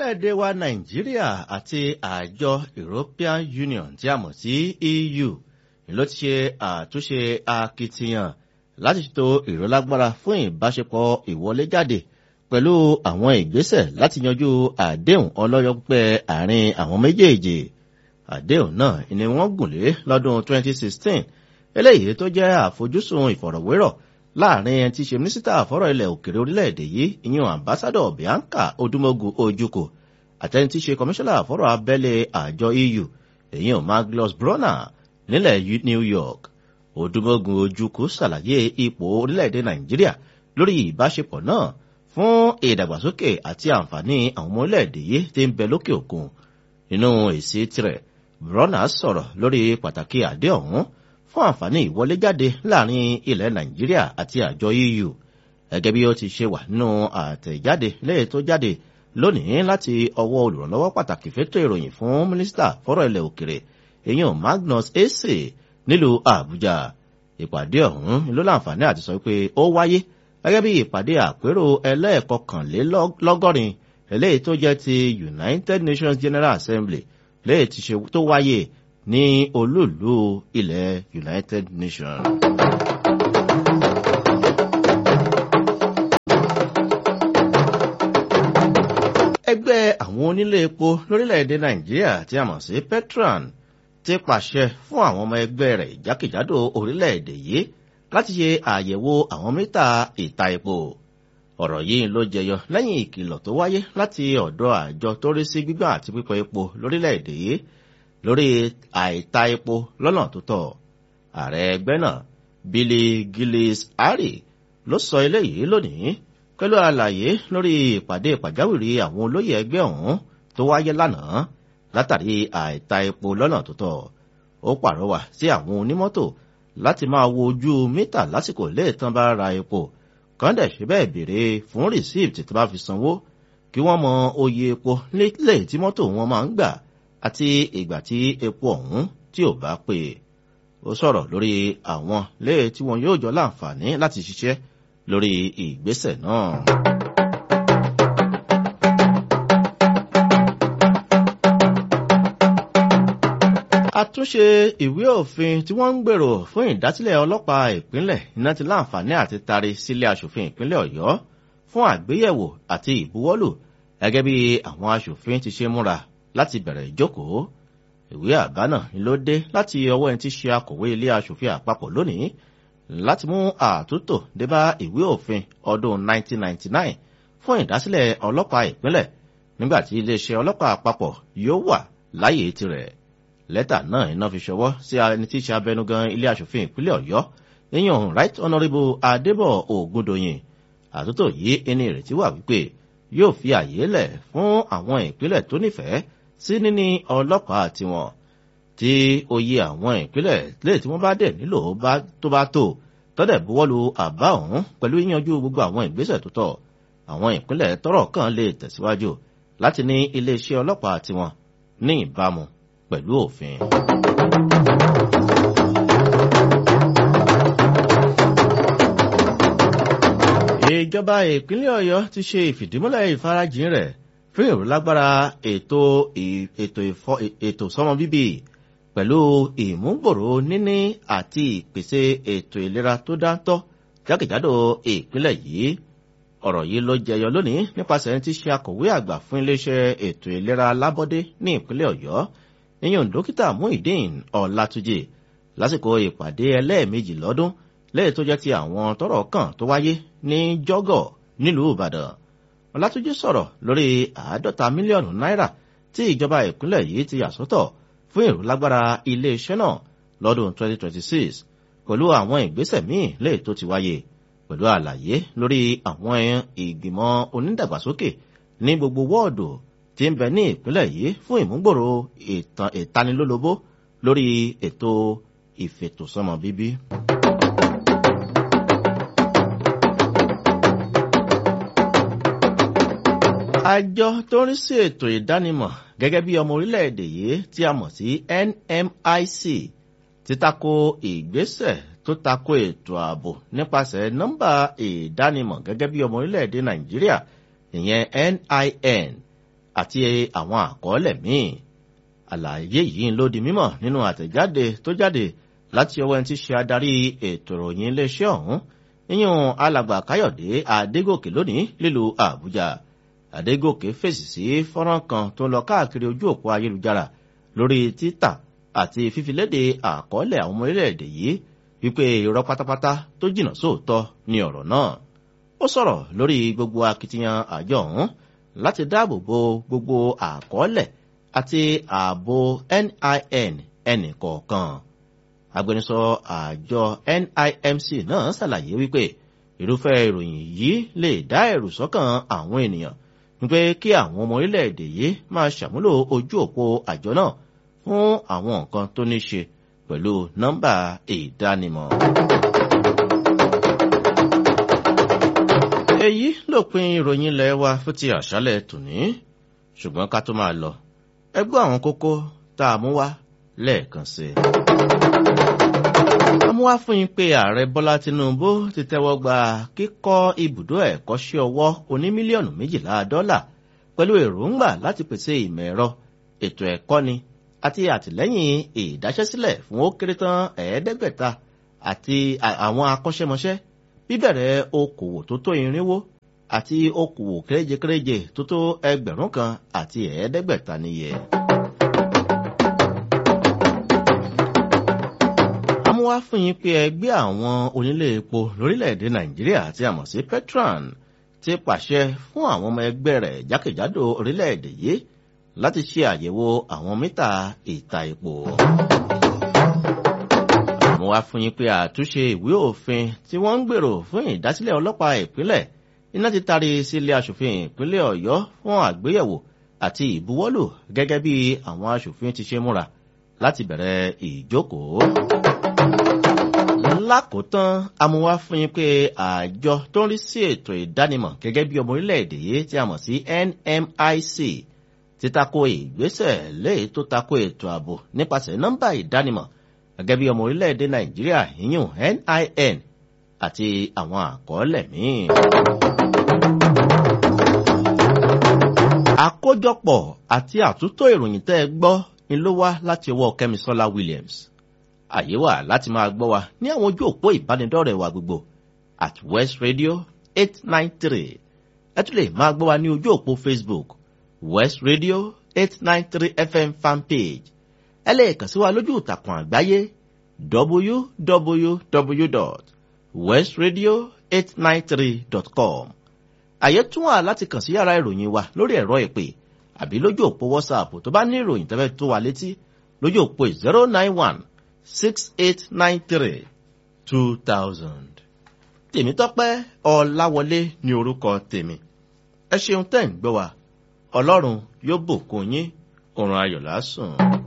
orílẹ̀-èdè wa nàìjíríà àti àjọ european union tí a mọ̀ sí eu ló ti ṣe àtúnṣe akitiyan láti ṣètò ìrólágbára fún ìbáṣepọ̀ ìwọléjáde pẹ̀lú àwọn ìgbésẹ̀ láti yanjú àdéhùn ọlọ́yọ́ pípẹ́ àárín àwọn méjèèjì àdéhùn náà ni wọ́n gùn lé lọ́dún 2016 eléyìí tó jẹ́ àfojúsùn ìfọ̀rọ̀wérọ̀ láàrin ẹni tí í ṣe mínísítà àfọ́rọ̀ ilẹ̀ òkèrè orílẹ̀-èdè yìí ìyún ambassadọ̀ bianca odúmọ́gù ojúkò àtẹni tí í ṣe kọmíṣánná àfọ́rọ̀ abẹ́lé àjọ eu ìyún magnus brunner nílẹ̀ new york odúmọ́gù ojúkò ṣàlàyé ipò orílẹ̀-èdè nàìjíríà lórí ìbáṣepọ̀ náà fún ìdàgbàsókè àti àǹfààní àwọn ọmọ orílẹ̀-èdè yìí tí ń bẹ lókè òkun nínú èsì tirẹ̀ brunner sọ̀rọ̀ lórí pàtàkì àdé ọ̀hún fún àǹfààní ìwọléjáde láàrin ilẹ̀ nàìjíríà àti àjọ eu gẹ́gẹ́ bí ó ti ṣe wà nínú àtẹ̀jáde lẹ́yìn tó jáde lónìí láti ọwọ́ olùrànlọ́wọ́ pàtàkì fétò ìròyìn fún mínísítà fọ́rọ̀ ilẹ̀ òkèrè èèyàn magnus ese nílùú àbújá ìpàdé ọ̀hún ló láǹfààní àti sọ pé ó wáyé gẹ́gẹ́ bí ìpàdé àpérò ẹlẹ́ẹ̀kọkànlélọ́gọ́rin eléyìí tó jẹ́ ti united nations general assembly lẹ́yìn tí ṣe tó wáyé ní olúùlú ilẹ̀ united nations. ẹgbẹ́ àwọn onílé epo lórílẹ̀‐èdè nàìjíríà tí a mọ̀ sí petran ti pàṣẹ fún àwọn ọmọ ẹgbẹ́ rẹ̀ jákèjádò orílẹ̀‐èdè yìí láti ṣe àyẹ̀wò àwọn mítà ìta epo ọ̀rọ̀ yìí ló jẹyọ lẹ́yìn ìkìlọ̀ tó wáyé láti ọ̀dọ̀ àjọ tó rí sí gbígbà àti pípọ̀ epo lórílẹ̀‐èdè yìí lórí àìta epo lọ́nà tó tọ́ ààrẹ ẹgbẹ́ náà billy gillis harry ló sọ eléyìí lónìí pẹ̀lú àlàyé lórí ìpàdé pàjáwìrì àwọn olóyè ẹgbẹ́ ọ̀hún tó wáyé lánàá látàrí àìta epo lọ́nà tó tọ́ ó pàrọwà sí àwọn onímọ́tò láti máa wo ojú mítà lásìkò léètàn bá ra epo kàn dẹ̀ ṣe bẹ́ẹ̀ béèrè fún rìsíìtì tó bá fi sanwó kí wọ́n mọ oye epo nílé tí mọ́tò wọn máa ń gbà àti ìgbà tí epo ọ̀hún tí ò bá pè ó sọ̀rọ̀ lórí àwọn léè tí wọn yóò jọ láǹfààní láti ṣiṣẹ́ lórí ìgbésẹ̀ náà. àtúnṣe ìwé òfin tí wọ́n ń gbèrò fún ìdásílẹ̀ ọlọ́pàá ìpínlẹ̀ iná ti láǹfààní àti tari sílé aṣòfin ìpínlẹ̀ ọ̀yọ́ fún àgbéyẹ̀wò àti ìbuwọ́lù gẹ́gẹ́ bí àwọn aṣòfin ti ṣe múra láti bẹ̀rẹ̀ ìjókòó ìwé àbá náà ló dé láti ọwọ́ ẹni tí ṣe akọ̀wé ilé aṣòfin àpapọ̀ lónìí láti mú àtúntò débá ìwé òfin ọdún 1999 fún ìdásílẹ̀ ọlọ́pàá ìpínlẹ̀ nígbàtí iléeṣẹ́ ọlọ́pàá àpapọ̀ yóò wà láyé tirẹ̀ lẹ́tà náà iná fi ṣọwọ́ sí ẹni tí ṣe abẹnugan ilé aṣòfin ìpínlẹ̀ ọ̀yọ́ èèyàn right honourable adébọ̀ ògúndòyìn àtúntò yìí ẹni ìrètí wà wípé yóò fi àyè lẹ̀ fún àwọn ìpínlẹ̀ tó nífẹ̀ẹ́ sí níní ọlọ́pàá tiwọn tí oyè àwọn ìpínlẹ̀ lè tí wọ́n bá dẹ̀ nílò tó bá tó tọ́dẹ̀ buwọ́lu àbá ọ̀hún pẹ̀lú yíyanjú gbogbo àwọn ìgbésẹ̀ tó tọ́ àwọn ìpínlẹ̀ tọ́rọ̀ kan lè tẹ̀síwájú láti ní iléeṣẹ́ ọlọ́pàá tiwọn ní ìbámu pẹ̀lú òfin. ìjọba ìpínlẹ̀ ọ̀yọ́ ti ṣe ìfìdímúlẹ̀ ìfarajìn rẹ̀ fún ìrúlágbára ètò ètò sọmọ bíbí pẹ̀lú ìmúgbòrò níní àti ìpèsè ètò ìlera tó dáńtọ́ jákèjádò ìpínlẹ̀ yìí ọ̀rọ̀ yìí ló jẹyọ lónìí nípasẹ̀ ti ṣe akọ̀wé àgbà fún iléeṣẹ́ ètò ìlera lábọ́dé ní ìpínlẹ̀ ọ̀yọ́ ìyẹn dókítà muhyiddin ọ̀làtújì lásìkò ìpàdé ẹlẹ́ẹ̀mejì lọ́dún lẹ́yìn tó jẹ́ ti àwọn tọ́rọ̀ kàn tó wáyé ní jọ́gọ̀ nílùú ìbàdàn ọ̀làtújì sọ̀rọ̀ lórí àádọ́ta mílíọ̀nù náírà tí ìjọba ìpínlẹ̀ yìí ti yà sọ́tọ̀ fún ìrúlágbára iléeṣẹ́ náà lọ́dún 2026 pẹ̀lú àwọn ìgbésẹ̀ míì lẹ́yìn tó ti wáyé pẹ̀lú àlàyé lórí àwọn ìgbìmọ̀ onídàgbàsókè ní gbogbo wọ́ọ̀dù tí ń bẹ ní ìpínlẹ̀ yìí fún ìmúgbòrò ìtanilólobó lórí ètò ìfètòsọ́mọ bíbí. àjọ tó ń rí sí ètò ìdánimọ̀ gẹ́gẹ́ bí ọmọ orílẹ̀-èdè yìí tí a mọ̀ sí NMIC ti tako ìgbésẹ̀ tó tako ètò ààbò nípasẹ̀ nọ́mbà ìdánimọ̀ gẹ́gẹ́ bí ọmọ orílẹ̀-èdè Nàìjíríà ìyẹn NIN àti àwọn àkọọ́lẹ̀ míì àlàyé yìí ló di mímọ̀ nínú àtẹ̀jáde tó jáde láti ọwọ́ ẹni tí ṣe adarí ètò ìròyìn iléeṣẹ́ ọ̀hún yíyún alàgbà káyọ̀dé adégòkè lónìí lílùú àbújá adégòkè fèsì sí fọ́nrán kan tó ń lọ káàkiri ojú òpó ayélujára lórí títà àti fífiléde àkọọ́lẹ̀ àwọn ọmọ orílẹ̀-èdè yìí wípé irọ́ pátápátá tó jìnnà sóòótọ́ ni ọ̀rọ̀ náà ó sọ̀rọ̀ lórí gbogbo akitiyan àjọ ọ̀hún láti dáàbò bo gbogbo àkọọ́lẹ̀ àti ààbò NIN ẹnìkọ̀ọ̀kan agbẹnusọ àjọ NIMC náà ṣàlàyé wípé irúfẹ́ ìròyìn yìí lè dá ẹ̀rù sọ́kàn àwọn ènìyàn wípé kí àwọn ọmọ orílẹ̀-èdè yìí máa ṣàmúlò ojú òpó àjọ náà fún àwọn nǹkan tó ní ṣe pẹ̀lú nọ́mbà ìdánimọ̀. èyí lópin ìròyìn ilẹ̀ wa fún ti àṣálẹ̀ tòní ṣùgbọ́n ká tó máa lọ ẹgbẹ́ àwọn kókó tá a mú wá lẹ́ẹ̀kan sí i. a mú wá fún yín pé ààrẹ bọ́lá tinubu ti tẹ́wọ́ gba kíkọ́ ibùdó ẹ̀kọ́ṣẹ́ ọwọ́ oní mílíọ̀nù méjìlá dọ́là pẹ̀lú èròǹgbà láti pèsè ìmọ̀ ẹ̀rọ ètò ẹ̀kọ́ni àti àtìlẹ́yìn ìdáṣẹ́sílẹ̀ fún ó kéré tán ẹ̀ẹ́dẹ́gbẹ̀ta àti àwọn akọ́ṣẹ́mọṣẹ́ bíbẹ̀rẹ̀ okòwò tó tó irinwó àti okòwò kéréje-kéréje tó tó ẹgbẹ̀rún kan àti ẹ̀ẹ́dẹ́gbẹ̀ta níye. amúwá fún yín pé ẹgbẹ́ àwọn onílé epo lórílẹ̀‐èdè nàìjíríà tí a mọ̀ sí petran ti pàṣẹ fún àwọn ọmọ ẹgbẹ́ rẹ̀ jákèjádò orílẹ̀‐èdè yìí láti ṣe àyẹ̀wò àwọn mítà ìta epo. àmọ́ wá fún yín pé àtúnṣe ìwé òfin tí wọ́n ń gbèrò fún ìdásílẹ̀ ọlọ́pàá ìpínlẹ̀ iná ti tarí sílé aṣòfin ìpínlẹ̀ ọ̀yọ́ fún àgbéyẹ̀wò àti ìbuwọ́lù gẹ́gẹ́ bí àwọn aṣòfin ti ṣe múra láti bẹ̀rẹ̀ ìjókòó. lákòótán amúwá fún yín pé àjọ tó ń rí sí ètò ìdánimọ̀ gẹ́gẹ́ bí ọmọ orílẹ̀-èdè yìí tí a mọ̀ sí NMIC ti tako ìgbésẹ̀ léyìí tó tako ètò ààbò nípasẹ̀ nọ́mbà ìdánimọ̀ gẹ́gẹ́ bí ọmọ orílẹ̀-èdè nàìjíríà yíyún NIN àti àwọn àkọọ́lẹ̀ míì. àkójọpọ̀ àti àtúntò ìròyìn tẹ́ ẹ gbọ́ ni ló wá láti ọwọ́ kẹ́misọ́lá williams àyè wà láti máa gbọ́ wa ní àwọn ojú òpó ìbánidọ́rẹ̀ẹ́ wa gbogbo at west radio eight nine three ẹ tún lè máa gbọ́ wa ní ojú òpó facebook west radio eight nine three fm fanpage ẹ lè kàn sí wa lójú ìtàkùn àgbáyé www.westradio893.com àyè tún wà láti kàn sí yàrá ìròyìn wa lórí ẹ̀rọ ìpè àbí lójú òpó whatsapp tó bá ní ìròyìn tẹ́fẹ́ tó wa létí lójú òpó zero nine one six eight nine three two thousand. tèmítọ́pẹ́ ọ̀làwọlé ní orúkọ tèmi ẹ ṣeun tẹ́ ń gbọ́ wa ọlọ́run yóò bùkún yín òrùn ayọ̀ lásùn.